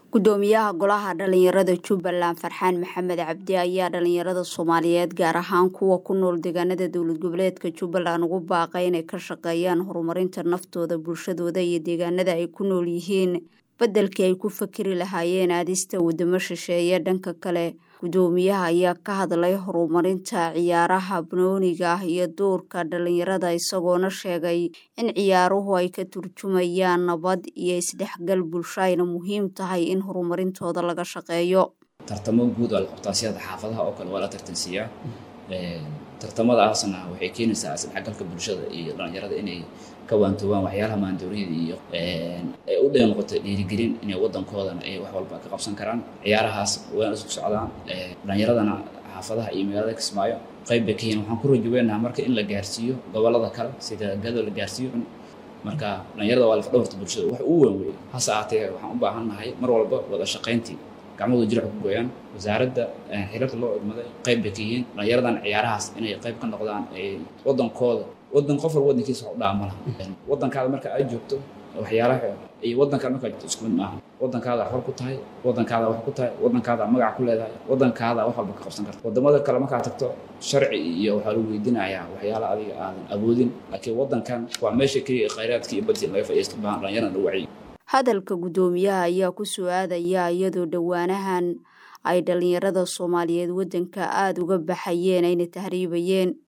gudoomiyaha golaha dhalinyarada jubbaland farxaan maxamed cabdi ayaa dhalinyarada soomaaliyeed gaar ahaan kuwa ku nool deegaanada dowlad goboleedka jubbaland ugu baaqay inay ka shaqeeyaan horumarinta naftooda bulshadooda iyo deegaanada ay ku nool yihiin beddelkii ay ku fakeri lahaayeen aadista wadamo shisheeye dhanka kale gudoomiyaha ayaa ka hadlay horumarinta ciyaaraha banooniga ah iyo doorka dhalinyarada isagoona sheegay in ciyaaruhu ay ka turjumayaan nabad iyo isdhexgal bulsho ayna muhiim tahay in horumarintooda laga shaqeeyo tartamo guud waa la qabtaa siyada xaafadaha oo kale waa la tartansiiyaa tartamadaasna waxay keenaysaa isdhexgalka bulshada iyo dhalinyarada inay ka waantoobaan waxyaalaha maandooriyada iyo ay u dheer noqoto dhiirigelin inay waddankoodana ay wax walba ka qabsan karaan ciyaarahaas wayna isku socdaan dhalinyaradana xaafadaha iyo magaalada kismaayo qayb bay ka yihiin waxaan ku rajaweynaha marka in la gaarsiiyo gobollada kale sida gado la gaarsiiyo marka dhalinyarada waa laf dhabarta bulshada wax uu weyn wey hase ahaatee waxaan u baahannahay mar walba wada shaqayntii gacmahooda jirac ku gooyaan wasaaradda xilalka loo idmaday qayb bay ka yihiin dhalinyaradan ciyaarahaas inay qayb ka noqdaan waddankooda waddan qof walba waddankiisa wax u dhaama laha waddankaada marka aad joogto waxyaalaha iyo waddankaada markaa joogto isku mid maaha waddankaada xor ku tahay waddankaada wax ku tahay waddankaada magac ku leedahay waddankaada wax walba ka qabsan karta waddamada kale markaa tagto sharci iyo waxaa lagu weydiinayaa waxyaala adiga aadan awoodin laakiin waddankan waa meesha keliya khayraadka iyo badii laga faa'iidaysto baahan dhalinyarada lagu wacyi hadalka gudoomiyaha ayaa ku soo aadaya iyadoo dhowaanahan ay dhalinyarada soomaaliyeed waddanka aada uga baxayeen ayna tahriibayeen